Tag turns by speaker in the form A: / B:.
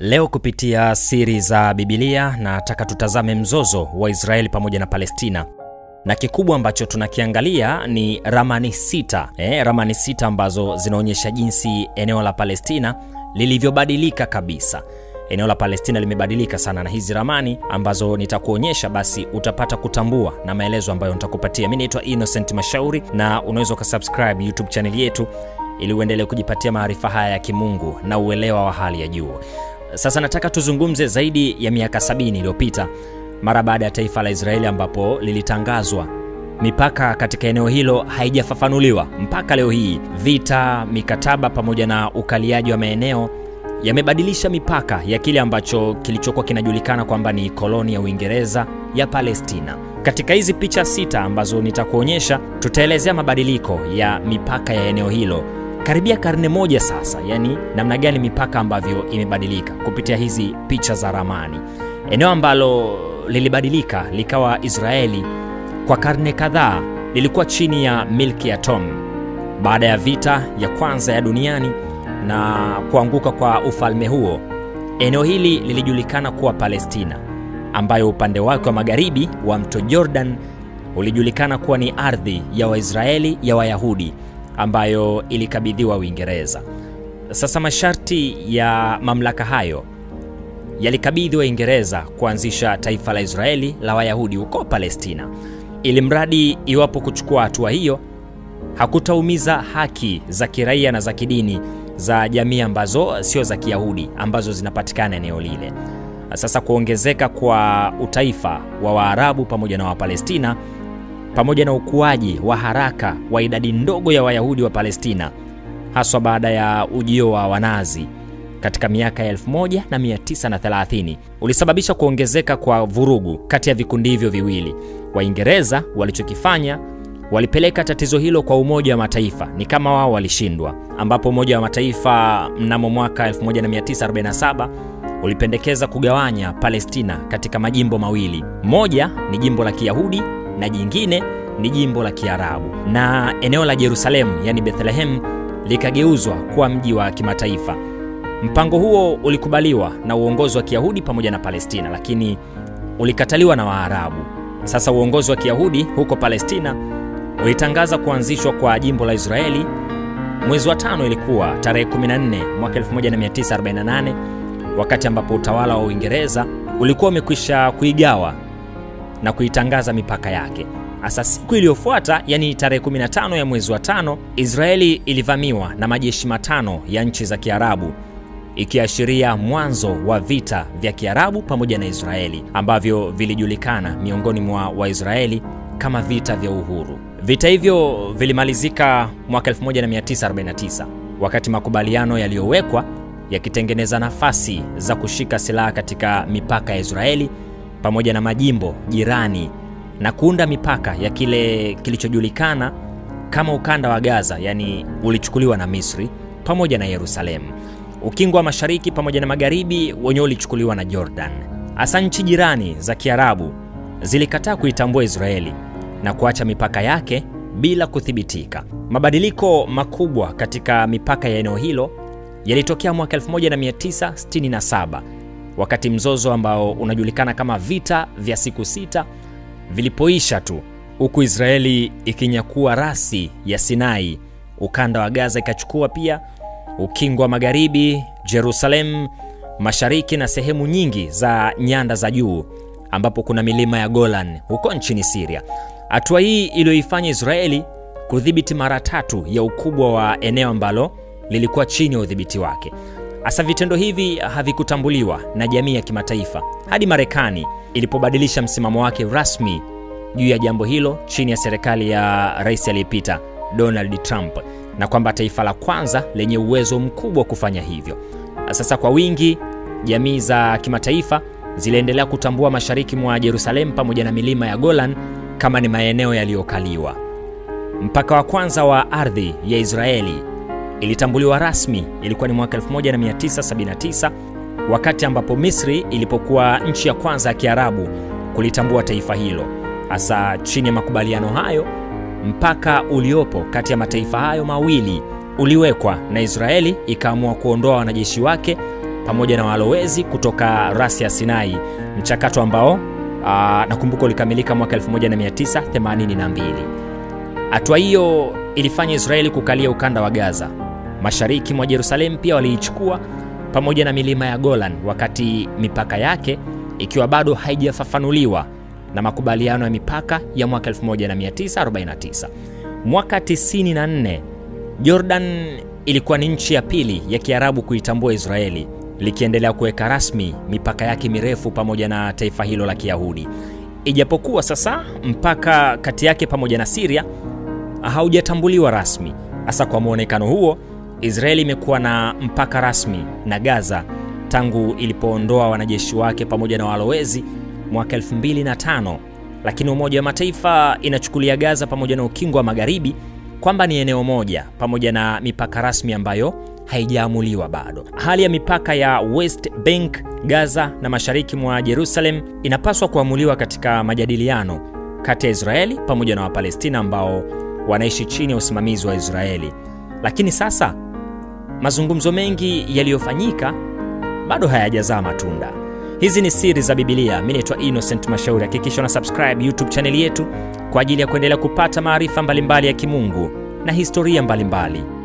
A: Leo kupitia siri za Bibilia nataka tutazame mzozo wa Israeli pamoja na Palestina, na kikubwa ambacho tunakiangalia ni ramani sita eh, ramani sita ambazo zinaonyesha jinsi eneo la Palestina lilivyobadilika kabisa. Eneo la Palestina limebadilika sana, na hizi ramani ambazo nitakuonyesha basi utapata kutambua na maelezo ambayo nitakupatia. Mi naitwa Innocent Mashauri, na unaweza ukasubscribe YouTube channel yetu ili uendelee kujipatia maarifa haya ya kimungu na uelewa wa hali ya juu. Sasa nataka tuzungumze zaidi ya miaka sabini iliyopita mara baada ya taifa la Israeli ambapo lilitangazwa mipaka katika eneo hilo haijafafanuliwa mpaka leo hii. Vita, mikataba pamoja na ukaliaji wa maeneo yamebadilisha mipaka ya kile ambacho kilichokuwa kinajulikana kwamba ni koloni ya Uingereza ya Palestina. Katika hizi picha sita ambazo nitakuonyesha, tutaelezea mabadiliko ya mipaka ya eneo hilo karibia karne moja sasa, yani namna gani mipaka ambavyo imebadilika kupitia hizi picha za ramani. Eneo ambalo lilibadilika likawa Israeli kwa karne kadhaa lilikuwa chini ya milki ya Tom baada ya vita ya kwanza ya duniani na kuanguka kwa ufalme huo. Eneo hili lilijulikana kuwa Palestina, ambayo upande wake wa magharibi wa mto Jordan ulijulikana kuwa ni ardhi ya Waisraeli ya Wayahudi ambayo ilikabidhiwa Uingereza. Sasa masharti ya mamlaka hayo yalikabidhi Waingereza kuanzisha taifa la Israeli la Wayahudi huko Palestina, ili mradi iwapo kuchukua hatua hiyo hakutaumiza haki za kiraia na za kidini za jamii ambazo sio za Kiyahudi ambazo zinapatikana eneo lile. Sasa kuongezeka kwa utaifa wa Waarabu pamoja na Wapalestina pamoja na ukuaji wa haraka wa idadi ndogo ya Wayahudi wa Palestina haswa baada ya ujio wa Wanazi katika miaka ya 1930 ulisababisha kuongezeka kwa vurugu kati ya vikundi hivyo viwili. Waingereza walichokifanya walipeleka tatizo hilo kwa Umoja wa Mataifa, ni kama wao walishindwa, ambapo Umoja wa Mataifa mnamo mwaka 1947 ulipendekeza kugawanya Palestina katika majimbo mawili, moja ni jimbo la Kiyahudi na jingine ni jimbo la Kiarabu, na eneo la Yerusalemu yani Bethlehem likageuzwa kuwa mji wa kimataifa. Mpango huo ulikubaliwa na uongozi wa Kiyahudi pamoja na Palestina, lakini ulikataliwa na Waarabu. Sasa uongozi wa Kiyahudi huko Palestina ulitangaza kuanzishwa kwa jimbo la Israeli mwezi wa tano, ilikuwa tarehe 14 mwaka 1948, wakati ambapo utawala wa Uingereza ulikuwa umekwisha kuigawa na kuitangaza mipaka yake. Hasa siku iliyofuata, yani tarehe 15 ya mwezi wa tano, Israeli ilivamiwa na majeshi matano ya nchi za Kiarabu, ikiashiria mwanzo wa vita vya Kiarabu pamoja na Israeli ambavyo vilijulikana miongoni mwa Waisraeli kama vita vya uhuru. Vita hivyo vilimalizika mwaka 1949 wakati makubaliano yaliyowekwa yakitengeneza nafasi za kushika silaha katika mipaka ya Israeli pamoja na majimbo jirani na kuunda mipaka ya kile kilichojulikana kama ukanda wa Gaza, yani ulichukuliwa na Misri pamoja na Yerusalemu. Ukingo wa mashariki pamoja na magharibi wenyewe ulichukuliwa na Jordan. Hasa nchi jirani za Kiarabu zilikataa kuitambua Israeli na kuacha mipaka yake bila kuthibitika. Mabadiliko makubwa katika mipaka ya eneo hilo yalitokea mwaka 1967 wakati mzozo ambao unajulikana kama vita vya siku sita vilipoisha tu, huku Israeli ikinyakua rasi ya Sinai, ukanda wa Gaza ikachukua pia ukingo wa magharibi, Jerusalem mashariki na sehemu nyingi za nyanda za juu ambapo kuna milima ya Golan huko nchini Syria. Hatua hii iliyoifanya Israeli kudhibiti mara tatu ya ukubwa wa eneo ambalo lilikuwa chini ya udhibiti wake. Hasa vitendo hivi havikutambuliwa na jamii ya kimataifa hadi Marekani ilipobadilisha msimamo wake rasmi juu ya jambo hilo chini ya serikali ya rais aliyepita Donald Trump, na kwamba taifa la kwanza lenye uwezo mkubwa wa kufanya hivyo. Sasa kwa wingi, jamii za kimataifa ziliendelea kutambua mashariki mwa Yerusalemu pamoja na milima ya Golan kama ni maeneo yaliyokaliwa. Mpaka wa kwanza wa ardhi ya Israeli ilitambuliwa rasmi ilikuwa ni mwaka 1979 wakati ambapo Misri ilipokuwa nchi ya kwanza ya Kiarabu kulitambua taifa hilo. Hasa chini ya makubaliano hayo, mpaka uliopo kati ya mataifa hayo mawili uliwekwa na Israeli ikaamua kuondoa wanajeshi wake pamoja na walowezi kutoka rasi ya Sinai, mchakato ambao aa, nakumbuka ulikamilika mwaka 1982. Hatua hiyo ilifanya Israeli kukalia ukanda wa Gaza. Mashariki mwa Yerusalemu pia waliichukua pamoja na milima ya Golan, wakati mipaka yake ikiwa bado haijafafanuliwa na makubaliano ya mipaka ya mwaka 1949. Mwaka 94 Jordan ilikuwa ni nchi ya pili ya Kiarabu kuitambua Israeli, likiendelea kuweka rasmi mipaka yake mirefu pamoja na taifa hilo la Kiyahudi. Ijapokuwa sasa mpaka kati yake pamoja na Syria haujatambuliwa rasmi. Hasa kwa mwonekano huo, Israeli imekuwa na mpaka rasmi na Gaza tangu ilipoondoa wanajeshi wake pamoja na walowezi mwaka 2005, lakini Umoja wa Mataifa inachukulia Gaza pamoja na Ukingo wa Magharibi kwamba ni eneo moja pamoja na mipaka rasmi ambayo haijaamuliwa bado. Hali ya mipaka ya West Bank, Gaza na mashariki mwa Jerusalem inapaswa kuamuliwa katika majadiliano kati ya Israeli pamoja na Wapalestina ambao wanaishi chini ya usimamizi wa Israeli. Lakini sasa mazungumzo mengi yaliyofanyika bado hayajazaa matunda. Hizi ni siri za Biblia. Mimi naitwa Innocent Mashauri. Hakikisha una subscribe YouTube chaneli yetu kwa ajili ya kuendelea kupata maarifa mbalimbali ya kimungu na historia mbalimbali mbali.